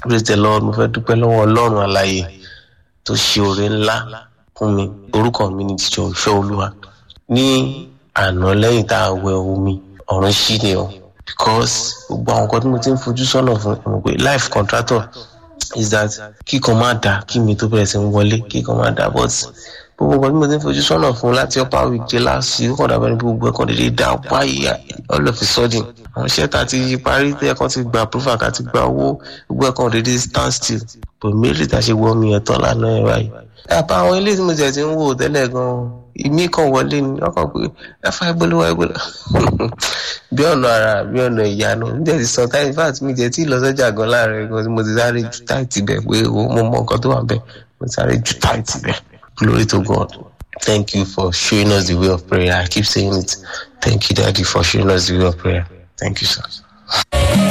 praise the lord mo fẹ́ dúpẹ́ lọ́wọ́ ọlọ́run àlàyé tó ṣe oore ńlá fún mi orúkọ mi ni jíjọ ìfẹ́ olúwa ní àná lẹ́yìn tá a wẹ omi ọ̀run ṣí ni o because gbogbo àwọn nǹkan tí mo ti ń fojú sọ́nà fún mo pé life contractor is that kíkan máa dà kí mi tó bẹ̀rẹ̀ sí ń wọlé kíkan máa dà but gbogbo nǹkan tí mo ti ń fojú sọ́nà fún láti upper week dé last week ó kàn dàbẹ́ ní gbogbo ẹ̀kan dédé dá wáyé all of a sudden àwọn iṣẹ́ tá a ti parí tí ẹ̀kan ti gba approval ká ti gba owó gbogbo ẹ̀kan dédé stand still but méjì tá a ṣe wọ omi yẹn tán lánàá ẹ̀ báyìí. àbá àwọn ilé tí mo jẹ̀ ti ń wò tẹ́lẹ̀ gan-an ìmí kan wọlé ni ọkàn pé ẹ̀fà ìgbóluwà ìgbóluwà bí ọ̀nà ara bí ọ̀nà ìyanu níjẹ́ ti sọ táyì fat mi jẹ́ tí ìlọsọ́jà gan láàrin gan tí mo ti sáré ju táìtì bẹ̀ pé mo mọ nǹkan tó wà bẹ̀ mo ti sáré ju táìtì bẹ̀ glory to god thank you for showing us the way of prayer i keep saying it thank you daddy for showing us the way of prayer thank you sir.